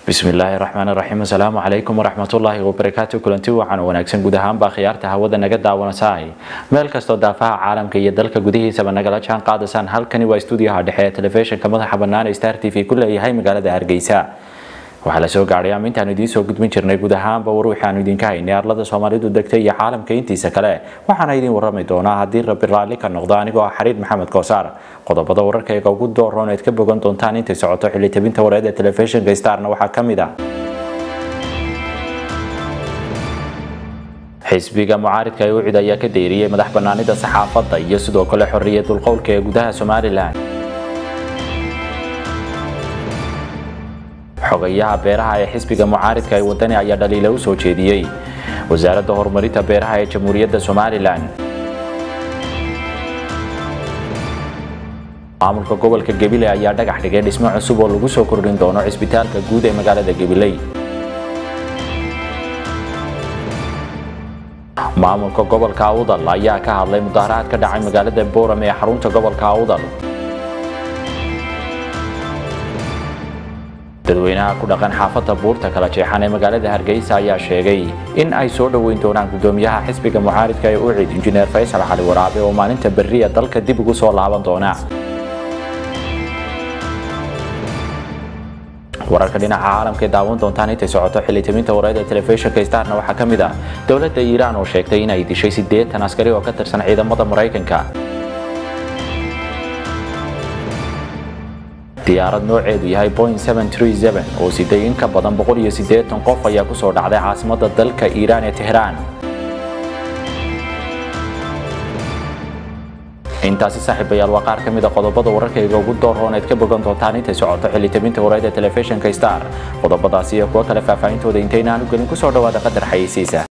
bismillaahi raxmaan raxiim asalaamu calaykum waraxmatullaahi wabarakaatu kulanti wacan wanaagsan guud ahaanbaa khiyaarta hawada naga daawanasaahay meel kastoo daafaha caalamka iyo dalka gudihiisaba nagala jaan qaadasaan halkani waa stuudiyaha dhexe ee telefishinka madaxa bannaan ee star t v ku leeyahay magaalada hargeysa waxaa la soo gaadhay amintaanu idiin soo gudbin jirnay guud ahaanba war wixii aanu idinka haynay arlada soomaalidu degtay iyo caalamka intiisa kale waxaana idin warrami doonaa haddii rabbi raalli ka noqdo anigoo ah xariir maxamed koosaar qodobada wararkayga ugu dooroon eed ka bogan doontaan intay socoto xilli tabinta wareed ee telefishinka starna waxaa ka mid ah xisbiga mucaaridka ee ucid ayaa ka deeriyey madax bannaanida saxaafadda iyo sidoo kale xorriyadul qowlka ee gudaha somalilan xogayaha beeraha ee xisbiga mucaaridka ee wadani ayaa dhaliila u soo jeediyey wasaaradda horumarinta beeraha ee jamhuuriyadda somalilan maamulka gobolka gabiley ayaa dhagax dhigay dhismo cusub oo lagu soo kordhin doono cisbitaalka guud ee magaalada gabiley maamulka gobolka awdal ayaa ka hadlay mudaharaad ka dhacay magaalada booram ee xarunta gobolka awdal dadweynaha ku dhaqan xaafadda buurta kala jeexan ee magaalada hargeysa ayaa sheegay in ay soo dhoweyn doonaan gudoomiyaha xisbiga mucaaridka ee ucid injineer faysal cali waraabe oo maalinta berriya dalka dib ugu soo laaban doona wararka dhinaca caalamka ee daawan doontaan intay socoto xilitaminta wareed ee telefishinka starna waxaa ka mid ah dowladda iiraan oo sheegtay in ay dishay siddeetan askari oo ka tirsan ciidamada maraykanka diyaarad nooceedu yahay boing oo siday in ka badan qof ayaa kusoo dhacday caasimada dalka iiraan ee tehraan intaasi saaxiibayaal waa qaar ka mida qodobada wararkayga ugu doorroon eed ka bogan doontaan intay socoto xilitaminta wareed ee telefishinka star qodobadaasi iyo kuwo kale faahfaahintooda intaynaan u gelin kusoo dhawaada qadar xayeysiisa